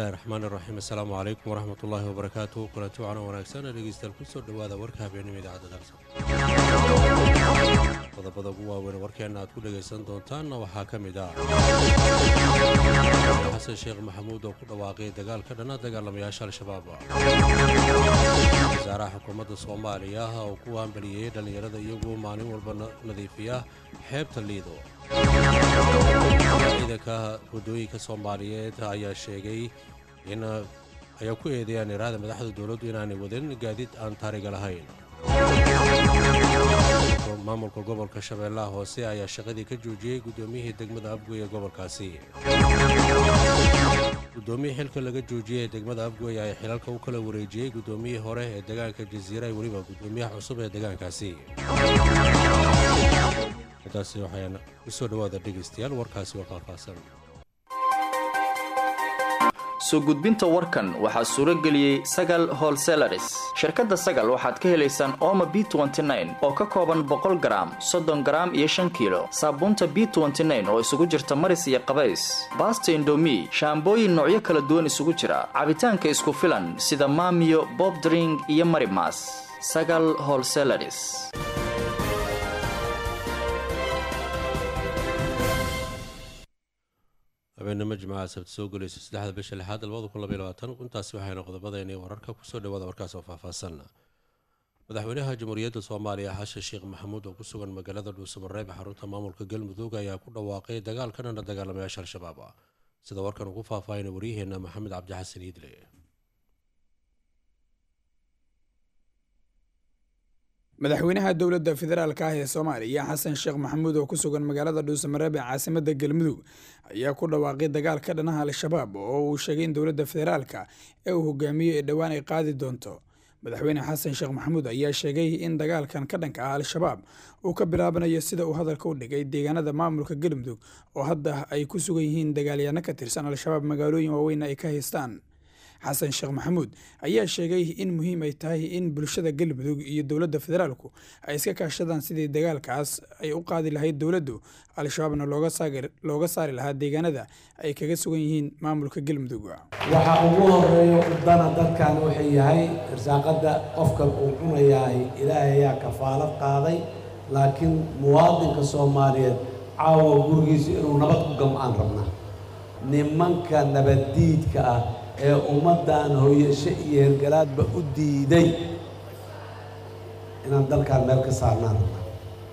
bismillahi raxmaan iraxiim assalaamu calaykum waraxmat ullaahi wabarakaatu kulanti wacana wanaagsan dhegeystayaal kusoo dhowaada warka habeenimo idaacadda dalsa qodobada ugu waaweyn warkeenna aad ku dhegaysan doontaanna waxaa ka mid ah xasan sheekh maxamuud oo ku dhawaaqay dagaal ka dhana dagaalamayaasha al-shabaab wasaaraha xukuumadda soomaaliya oo ku hambaliyey dhallinyarada iyagoo maalin walba nadiifiya xeebta liido ciidanka waddooyinka soomaaliyeed ayaa sheegay in ayaa ku eedeeyaan iraada madaxda dowladdu inaanay wadin gaadiid aan taariga lahayn maamulka gobolka shabeellaha hoose ayaa shaqadii ka joojiyey guddoomiyihii degmada afgoy ee gobolkaasi guddoomiyii xilka laga joojiyey ee degmada afgoy ayaa xilalka u kala wareejiyey guddoomiyihii hore ee deegaanka jasiira ee weliba guddoomiyaha cusub ee deegaankaasi intaasi waxaan u soo dhowaada dhegaystayaal warkaasi waa faahfaahsan soo gudbinta warkan waxaa suuro geliyey sagal holselaris shirkadda sagal waxaad ka helaysaan ooma b oo ka kooban boqol garaam soddon garaam iyo shan kiilo saabuunta b oo isugu jirta maris iyo qabays baasta indomi shaambooyin noocyo kala duwan isugu jira cabitaanka isku filan sida maamiyo bobdring iyo marimas sagal holselaris habeenimo jimcaha sabti soo gelaysa saddexda bisha lixaad labada kun labaiy labaatan intaasi waxayna qodobadeenay wararka kusoo dhawaada warkaas oo faahfaahsan madaxweynaha jamhuuriyadda soomaaliya xashan sheekh maxamuud oo ku sugan magaalada dhuusamareeb xarunta maamulka galmudug ayaa ku dhawaaqay dagaal ka dhana dagaalamayaasha al-shabaab sida warkan ugu faahfaahina waryaheena maxamed cabdixasan iidle madaxweynaha dowladda federaalka ah ee soomaaliya xasan sheekh maxamuud oo ku sugan magaalada dhuusamareeb ee caasimada galmudug ayaa ku dhawaaqay dagaal ka dhanaha al-shabaab oo uu sheegay in dowladda federaalka ee uu hogaamiyo ee dhowaan ay qaadi doonto madaxweyne xasan sheekh maxamuud ayaa sheegay in dagaalkan ka dhanka ah al-shabaab uu ka bilaabanayo sida uu hadalka u dhigay deegaanada maamulka galmudug oo hadda ay ku sugan yihiin dagaalyaano ka tirsan al-shabaab magaalooyin waaweyn ay ka haystaan xasan sheekh maxamuud ayaa sheegay in muhiim ay tahay in bulshada galmudug iyo dowladda federaalku ay iska kaashadaan sidii dagaalkaas ay u qaadi lahayd dowladdu al-shabaabna looga saari lahaa deegaanada ay kaga sugan yihiin maamulka galmudug waxa ugu horeeya udana dadkan wuxuu yahay irsaaqada qofka uu cunayahay ilaahay ayaa kafaalad qaaday laakiin muwaadinka soomaaliyeed caawa gurigiisa inuu nabad ku gam-aan rabnaa nimanka nabaddiidka ah ee ummaddan hooyasho iyo hergalaadba u diiday inaan dalkaan meel ka saarnaan rabnaa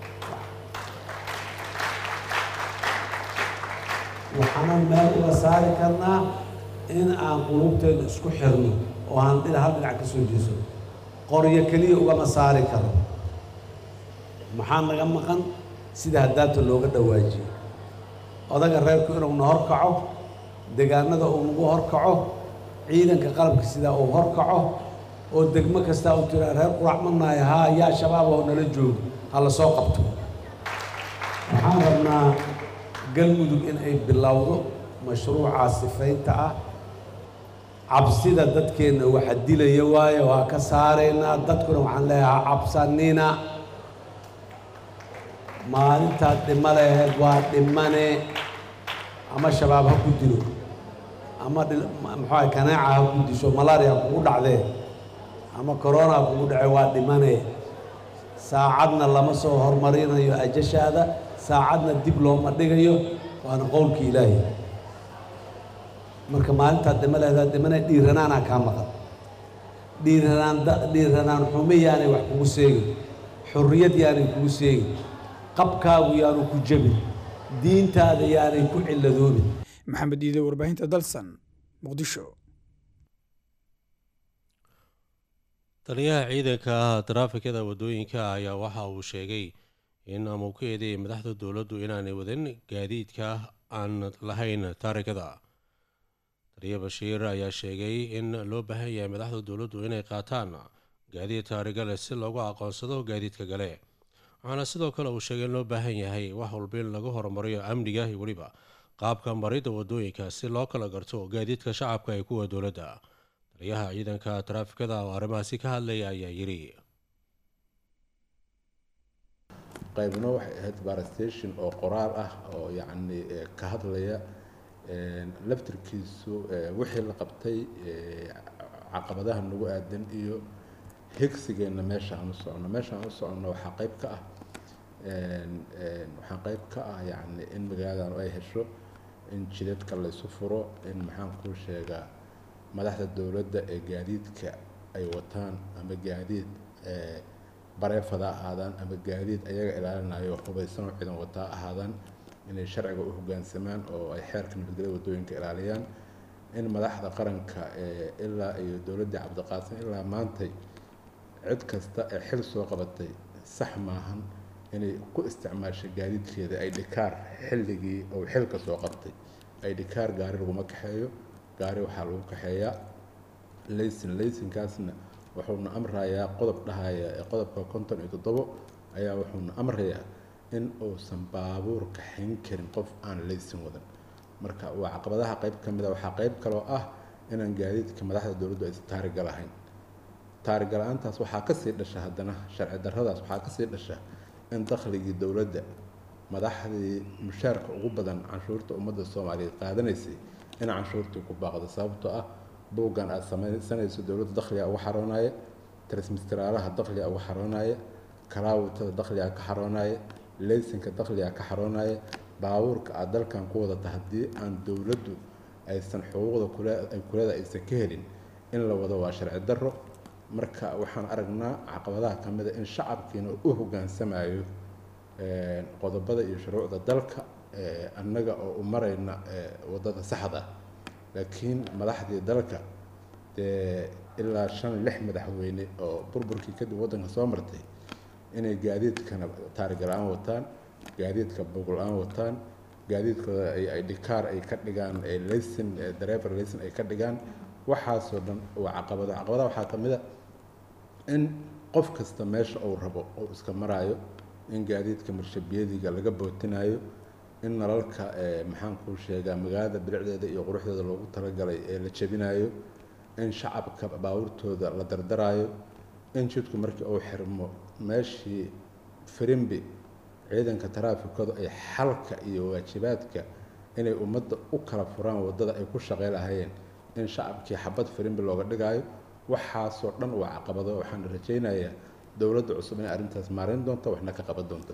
waxaanan meel uga saari karnaa in aan qulubteeda isku xirno oo aan dhina hal dhinac ka soo jeeso qoryo keliya ugama saari karo maxaa naga maqan sida haddaata looga dhawaajiyo odaga reerku inuu na horkaco deegaanada uu nagu horkaco ciidanka qalabka sidaa uu horkaco oo degmo kastaa uu tiraa reer qurac manaayo haa yaa shabaab oo nala joogo ha la soo qabto waxaan rabnaa galmudug in ay bilowdo mashruucaa sifaynta ah cabsida dadkeenna waxa dilaya waayo waa ka saaraynaa dadkuna waxaan leeyahay ha cabsanina maalintaad dhimo laheed waa dhimane ama shabaab ha ku dilo ama muxuuaha kanaaca ha ku disho malaria kugu dhacdee ama corona ha kugu dhace waa dhimane saacadna lama soo hormarinayo ajashaada saacadna dib looma dhigayo waana qowlka ilaahi marka maalintaad dhimo leedaad dhimane dhiiranaanaa kaa maqan dhiiranaan dhiiranaan xumo yaanay wax kugu seegin xurriyad yaanay kugu seegin qabkaagu yaanu ku jebin diintaada yaanay ku cilladoobin maxamed iide warbaahinta dalsan muqdisho taliyaha ciidanka taraafikada waddooyinka ayaa waxa uu sheegay in ama uu ka eedeeyay madaxda dowladdu inaanay wadin gaadiidka aan lahayn taarikada taliya bashiir ayaa sheegay in loo baahan yahay madaxda dowladdu inay qaataan gaadiid taariga leh si loogu aqoonsado gaadiidka gale waxaana sidoo kale uu sheegay in loo baahan yahay wax walba in lagu horumariyo amniga iyo weliba qaabka maridda waddooyinka si loo kala garto gaadiidka shacabka ee kuwa dowladda taliyaha ciidanka taraafikada oo arrimahaasi ka hadlaya ayaa yidhi qaybna waxay ahayd barstation oo qoraal ah oo yacni ka hadlaya laftirkiisu wixii la qabtay caqabadaha nagu aadan iyo higsigeenna meesha aan u socono meesha aan u soconno waxaa qayb ka ah waxaa qayb ka ah yacni in magaaladan ay hesho in jidadka laysu furo in maxaan kuu sheegaa madaxda dowladda ee gaadiidka ay wataan ama gaadiid bareefada ahaadaan ama gaadiid ayaga ilaalinayo hubaysanoo ciidan wataa ahaadaan inay sharciga u hoggaansamaan oo ay xeerka nabadgelya waddooyinka ilaaliyaan in madaxda qaranka ilaa iyo dowladdii cabdiqaasim ilaa maantay cid kasta ee xil soo qabatay sax maahan inay ku isticmaashay gaadiidkeeda ay dhikaar xilligii uu xilka soo qabtay ay dhikaar gaari laguma kaxeeyo gaari waxaa lagu kaxeeyaa laysin laysinkaasna wuxuuna amrayaa qodob dhahaya ee qodobka konton iyo toddobo ayaa wuxuuna amrayaa in uusan baabuur kaxayn karin qof aan laysin wadan marka waa caqabadaha qayb ka mid a waxaa qayb kaloo ah inaan gaadiidka madaxda dowladdu aysan taariga lahayn taariga la-aantaas waxaa kasii dhasha haddana sharci darradaas waxaa kasii dhasha in dakhligii dowladda madaxdii mushaarka ugu badan canshuurta ummadda soomaaliyeed qaadanaysay in canshuurtii ku baaqdo sababtoo ah buuggan aada samaysanayso dowladda dakhliga uga xaroonaya trismistiraalaha dakhliga uga xaroonaya kalaawutada dakhliga ka xaroonaya leysinka dakhliga ka xaroonaya baabuurka aada dalkan ku wadata haddii aan dowladdu aysan xuquuqda kule ay kuleeda aysan ka helin in la wado waa sharci darro marka waxaan aragnaa caqabadaha ka mid a in shacabkiina u hoggaansamayo qodobada iyo shuruucda dalka annaga oo u marayna waddada saxda laakiin madaxdii dalka dee ilaa shan lix madaxweyne oo burburkii kadib waddanka soo martay inay gaadiidkana taariga la-aan wataan gaadiidka buug la-aan wataan gaadiidkooda ay dhikaar ay ka dhigaan laysin driver laysin ay ka dhigaan waxaasoo dhan waa caqabado caqabadaha waxaa ka mid a in qof kasta meesha uu rabo uu iska maraayo in gaadiidka marshabiyadiga laga bootinayo in nalalka maxaan kuu sheegaa magaalada bilicdeeda iyo quruxdeeda loogu talagalay ee la jebinayo in shacabka baabuurtooda la dardaraayo in jidku markii uu xirmo meeshii firimbi ciidanka taraafikadu ay xalka iyo waajibaadka inay ummadda u kala furaan waddada ay ku shaqey lahayeen in shacabkii xabad firimbi looga dhigaayo waxaasoo dhan waa caqabado waxaan rajaynayaa dowladda cusub inay arrintaas maareyn doonto waxna ka qaban doonto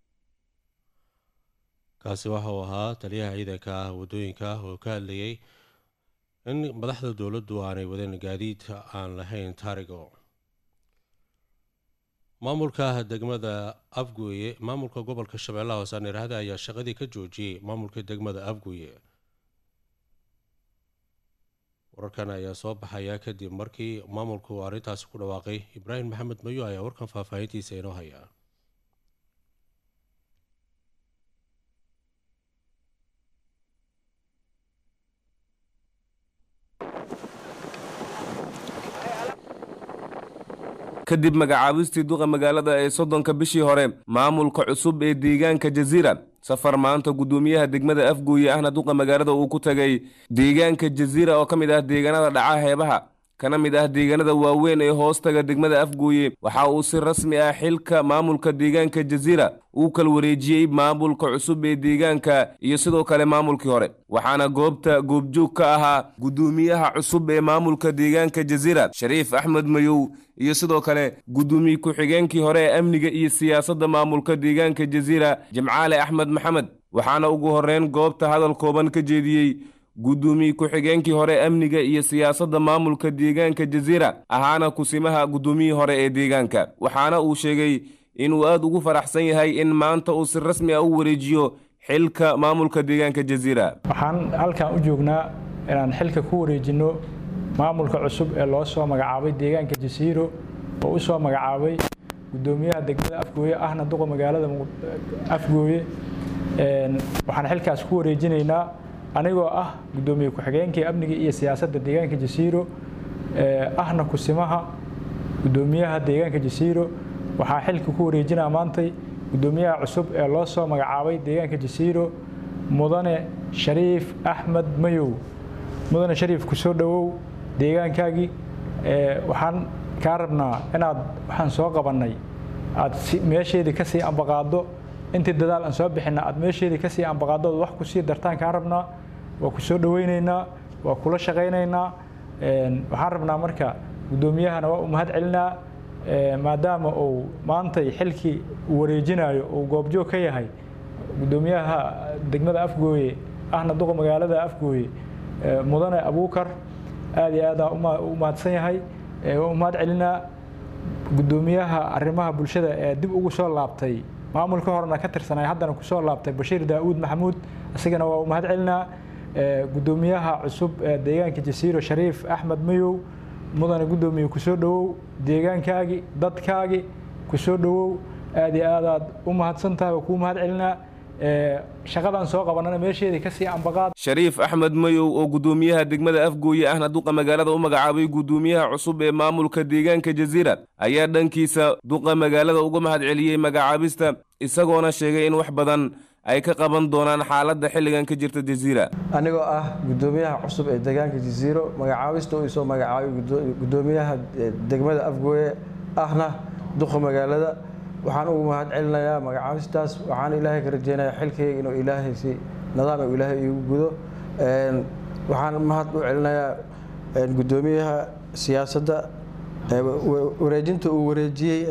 kaasi waxa uu ahaa taliyaha ciidanka waddooyinka oo ka hadlayay in madaxda dowladdu aanay wadin gaadiidka aan lahayn taarigo maamulka degmada afguye maamulka gobolka shabeellaha hoose anirahda ayaa shaqadii ka joojiyey maamulka degmada afguye wararkan ayaa soo baxaya kadib markii maamulku arrintaasi ku dhawaaqay ibraahim maxamed mayo ayaa warkan faahfaahintiisa inoo haya kadib magacaabistii duqa magaalada ee soddonka bishii hore maamulka cusub ee deegaanka jaziira safar maanta guddoomiyaha degmada afguuye ahna duqa magaalada uu ku tagay deegaanka jaziira oo ka mid ah deegaanada dhaca heebaha kana mid ah deegaanada waaweyn ee hoostaga degmada afguuye waxa uu si rasmi ah xilka maamulka deegaanka jaziira uu kala wareejiyey maamulka cusub ee deegaanka iyo sidoo kale maamulkii hore waxaana goobta goobjoog ka ahaa guddoomiyaha cusub ee maamulka deegaanka jaziira shariif axmed mayow iyo sidoo kale guddoomiye ku-xigeenkii hore ee amniga iyo siyaasadda maamulka deegaanka jaziira jimcaale axmed maxamed waxaana ugu horreyn goobta hadal kooban ka jeediyey guddoomiye ku-xigeenkii hore amniga iyo siyaasadda maamulka deegaanka jaziira ahaana kusimaha guddoomiyihii hore ee deegaanka waxaana uu sheegay inuu aada ugu faraxsan yahay in maanta uu si rasmi ah u wareejiyo xilka maamulka deegaanka jaziira waxaan halkan u joognaa inaan xilka ku wareejinno maamulka cusub ee loo soo magacaabay deegaanka jasiiro oo u soo magacaabay guddoomiyaha degmada afgooye ahna duqa magaalada afgooye waxaan xilkaas ku wareejinaynaa anigoo ah guddoomiye ku-xigeenkii amniga iyo siyaasadda deegaanka jasiiro ahna kusimaha guddoomiyaha deegaanka jasiiro waxaa xilka ku wareejinaa maantay guddoomiyaha cusub ee loo soo magacaabay deegaanka jasiiro mudane shariif axmed mayow mudane shariif kusoo dhowow deegaankaagii waxaan kaa rabnaa inaad waxaan soo qabannay aad meesheedii kasii ambaqaado intii dadaal aan soo bixinna aad meesheedii kasii ambaqaadood wax kusii dartaan kaa rabnaa waa ku soo dhoweyneynaa waa kula shaqaynaynaa waxaan rabnaa marka guddoomiyahana waa u mahad celinaa maadaama uu maantay xilkii uu wareejinayo uu goobjoog ka yahay guddoomiyaha degmada afgooye ahna duqa magaalada afgooye mudane abuukar aad iyo aada u mahadsan yahay waa u mahad celinaa guddoomiyaha arrimaha bulshada ee dib ugu soo laabtay maamulka horena ka tirsanay haddana kusoo laabtay bashiir daa'uud maxamuud isagana waa u mahad celinaa guddoomiyaha cusub ee deegaanka jasiiro shariif axmed mayow mudane guddoomiye kusoo dhowow deegaankaagi dadkaagi kusoo dhowow aad iyo aadaad u mahadsan tahay waa kuu mahad celinaa shaqadan soo qabanana meesheedii kasii ambaqaad shariif axmed mayow oo guddoomiyaha degmada afgooye ahna duqa magaalada u magacaabay guddoomiyaha cusub ee maamulka deegaanka jasiira ayaa dhankiisa duqa magaalada uga mahad celiyey magacaabista isagoona sheegay in wax badan ay ka qaban doonaan xaaladda xilligan ka jirta jasiira anigoo ah guddoomiyaha cusub ee deegaanka jasiiro magacaabista uu isoo magacaabay guddoomiyaha degmada afgooye ahna duqa magaalada waxaan ugu mahad celinayaa magacaabistaas waxaan ilaahay ka rajeynayaa xilkayga inuu ilaahay si nidaam uu ilaahay iigu gudo waxaan mahad u celinayaa guddoomiyaha siyaasadda wareejinta uu wareejiyey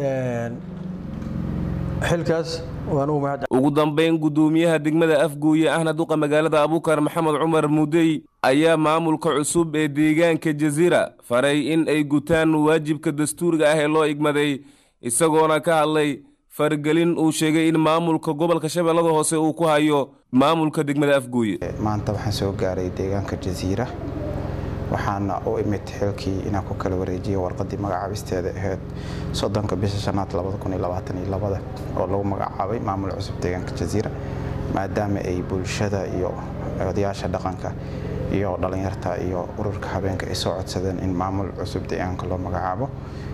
xilkaas waan ugu mahad ugu dambayn guddoomiyaha degmada afgooye ahna duqa magaalada abuukar maxamed cumar mudey ayaa maamulka cusub ee deegaanka jasiira faray in ay gutaan waajibka dastuuriga ah ee loo igmaday isagoona ka hadlay faragelin uu sheegay in maamulka gobolka shabeellada hoose uu ku hayo maamulka degmada afgooye maanta waxaan soo gaaray deegaanka jasiira waxaana u imid xilkii inaan ku kala wareejiyay warqadii magacaabisteeda ahayd soddonka bisha shanaad oo lagu magacaabay maamul cusub deegaanka jasiira maadaama ay bulshada iyo odayaasha dhaqanka iyo dhallinyarta iyo ururka habeenka ay soo codsadeen in maamul cusub deegaanka loo magacaabo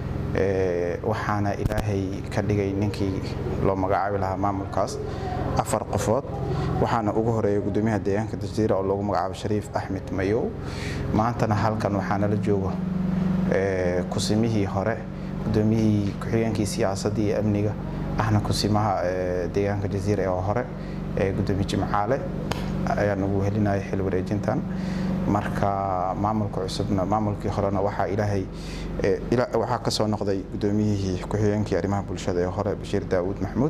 waxaana ilaahay ka dhigay ninkii loo magacaabi lahaa maamulkaas afar qofood waxaana ugu horeeyay gudoomiyaha deegaanka jasiira oo loogu magacaabo shariif axmed mayow maantana halkan waxaanala joogo kusimihii hore gudoomiyihii ku-xigeenkii siyaasadda iyo amniga ahna kusimaha deegaanka jasiira ee hore gudoomiye jimcaale ayaan ugu helinaya xil wareejintan marka maamulka cusubna maamulkii horena waxaa ilaahay waxaa ka soo noqday gudoomiyihii ku-xigeenkii arrimaha bulshada ee hore bashiir daawuud maxmuud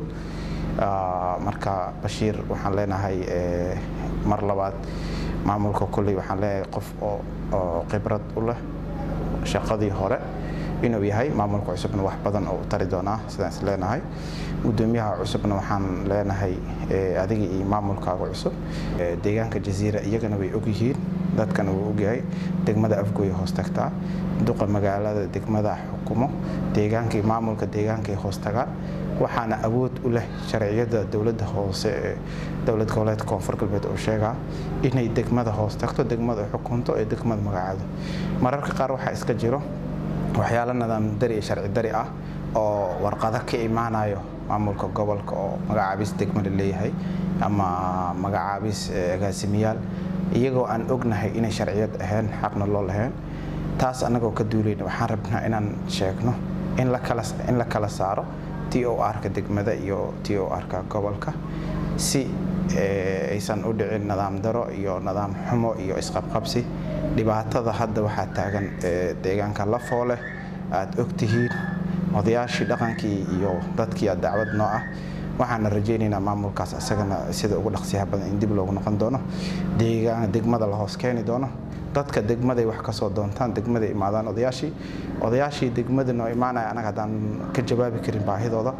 marka bashiir waxaan leenahay mar labaad maamulka kulley waxaan leenahay qof oo khibrad u leh shaqadii hore inuu yahay maamulka cusubna wax badan oo tari doonaa sidaan is leenahay gudoomiyaha cusubna waxaan leenahay adiga iyo maamulkaaga cusub deegaanka jasiira iyagana way ogyihiin dadkana wuu ogyahay degmada afgooya hoos tagtaa duqa magaalada degmada xukumo deegaankii maamulka deegaankay hoos tagaan waxaana awood u leh sharciyada dowladda hoose ee dowlad goboleedka koonfur galbeed oo sheegaa inay degmada hoos tagto degmada xukunto ee degmada magacaado mararka qaar waxaa iska jiro waxyaalo nidaam dari iyo sharci dari ah oo warqado ka imaanayo maamulka gobolka oo magacaabis degmada leeyahay ama magacaabis agaasimiyaal iyagoo aan ognahay inay sharciyad ahayn xaqna loo lahayn taas annagoo ka duulayna waxaan rabnaa inaan sheegno in la kala saaro t o r-ka degmada iyo t o r-ka gobolka si aysan u dhicin nidaam daro iyo nidaam xumo iyo isqabqabsi dhibaatada hadda waxaa taagan deegaanka lafoole aad ogtihiin odayaashii dhaqankii iyo dadkii dacwad noo ah waxaana rajaynaynaa maamulkaas isagana sida ugu dhaqsiyaha badan in dib loogu noqon doono degmada la hoos keeni doono dadka degmaday wax ka soo doontaan degmaday imaadaan odayaashii odayaashii degmada noo imaanaya anaga haddaan ka jawaabi karin baahidooda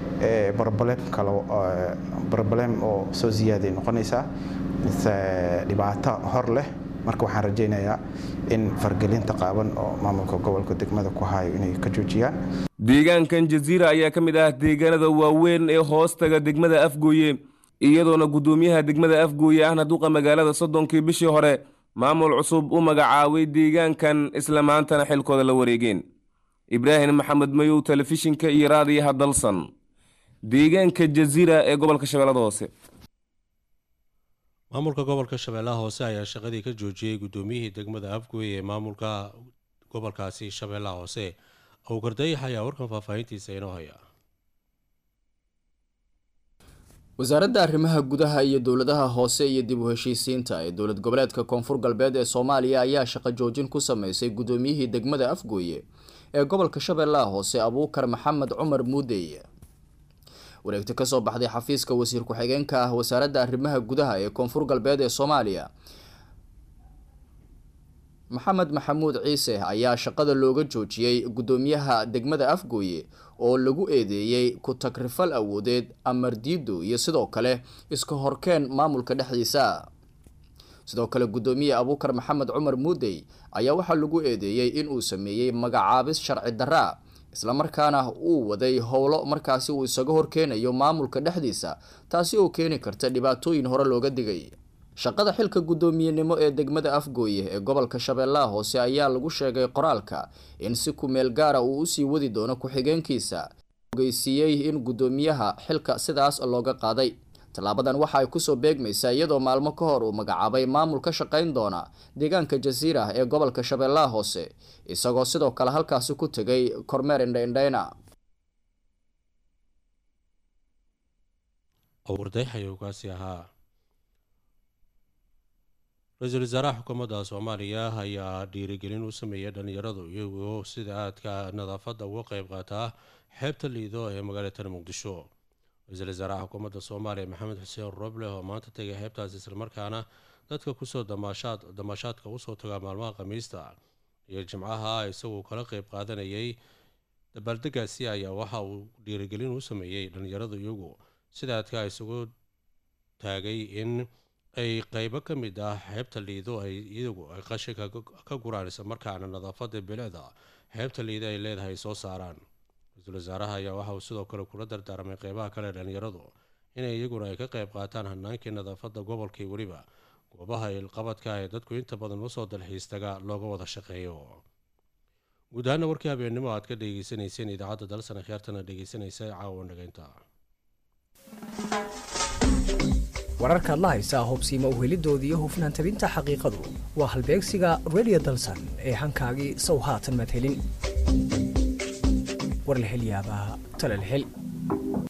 broblem oo soo ziyaaday noqonaysaa dhibaato hor leh marka waxaan rajaynayaa in fargelinta qaaban oo maamulka gobolka degmada ku hayo inay ka joojiyaan deegaankan jasiira ayaa ka mid ah deegaanada waaweyn ee hoostaga degmada afgooye iyadoona guddoomiyaha degmada afgooye ahna duqa magaalada soddonkii bishii hore maamul cusub u magacaabay deegaankan isla maantana xilkooda la wareegeen ibraahim maxamed mayow telefishinka iyo raadiyaha dalsan deegaanka jasiira ee gobolka shabeellada hoose maamulka gobolka shabeellaha hoose ayaa shaqadii ka joojiyey guddoomiyihii degmada afgooye ee maamulka gobolkaasi shabeellaha hoose awgardayax ayaa warkan faahfaahintiisa inoo haya wasaaradda arrimaha gudaha iyo dowladaha hoose iyo dib u heshiisiinta ee dowlad goboleedka koonfur galbeed ee soomaaliya ayaa shaqo joojin ku sameysay guddoomiyihii degmada afgooye ee gobolka shabeellaha hoose abuukar maxamed cumar muudey wareegto kasoo baxday xafiiska wasiir ku-xigeenka ah wasaaradda arrimaha gudaha ee koonfur galbeed ee soomaaliya maxamed maxamuud ciise ayaa shaqada looga joojiyey guddoomiyaha degmada afgooye oo lagu eedeeyey ku tagrifal awoodeed amar diido iyo sidoo kale iska horkeen maamulka dhexdiisa sidoo kale guddoomiye abuukar maxamed cumar muudey ayaa waxaa lagu eedeeyey inuu sameeyey magacaabis sharci daraa islamarkaana uu waday howlo markaasi uu isaga horkeenayo maamulka dhexdiisa taasi oo keeni karta dhibaatooyin hore looga digay shaqada xilka guddoomiyenimo ee degmada afgooye ee gobolka shabeellaha hoose ayaa lagu sheegay qoraalka in si ku-meel gaara uu usii wadi doono ku-xigeenkiisa ogeysiiyey in guddoomiyaha xilka sidaas looga qaaday tallaabadan waxa ay kusoo beegmaysaa iyadoo maalmo ka hor uu magacaabay maamul ka shaqayn doona deegaanka jasiira ee gobolka shabeellaha hoose isagoo sidoo kale halkaasi ku tegay kormeer indhaindhayna wardayaxayugaasi ahaa ra-iisul wasaaraha xukuumadda soomaaliya ayaa dhiirigelin u sameeyay dhalinyaradu iyagoo sida aadka nadaafadda uga qeyb qaataa xeebta liido ee magaalada muqdisho ra-iisul wasaaraha xukuumadda soomaaliya maxamed xuseen roble oo maanta tegay xeebtaas islamarkaana dadka kusoo damaashaad damaashaadka usoo tagaa maalmaha khamiista iyo jimcaha isagoo kala qeyb qaadanayay dabaaldegaasi ayaa waxa uu dhiirigelin u sameeyey dhalinyaradu iyagu sida aadka isugu taagay in ay qeybo ka mid ah xeebta liido ay iyagu ay qashinka ka guraan isla markaana nadaafada bilicda xeebta liido ay leedahay soo saaraan ra-iisul wasaaraha ayaa waxa uu sidoo kale kula dardaarmay qeybaha kale dhalinyaradu inay iyaguna ay ka qeyb qaataan hanaankii nadaafada gobolkii weliba goobaha ilqabadka ee dadku inta badan usoo dalxiistaga looga wada shaqeeyo guud ahaana warkii habeennimo aad ka dhegeysanayseen idaacadda dalsana kheertana dhegeysanaysa caawa dhageynta wararkaad la haysaa hubsiima uhelidoodii iyo hufnaan tabinta xaqiiqadu waa halbeegsiga redio dalsan ee hankaagii sow haatan madhelin warlahelyaabaha talalhel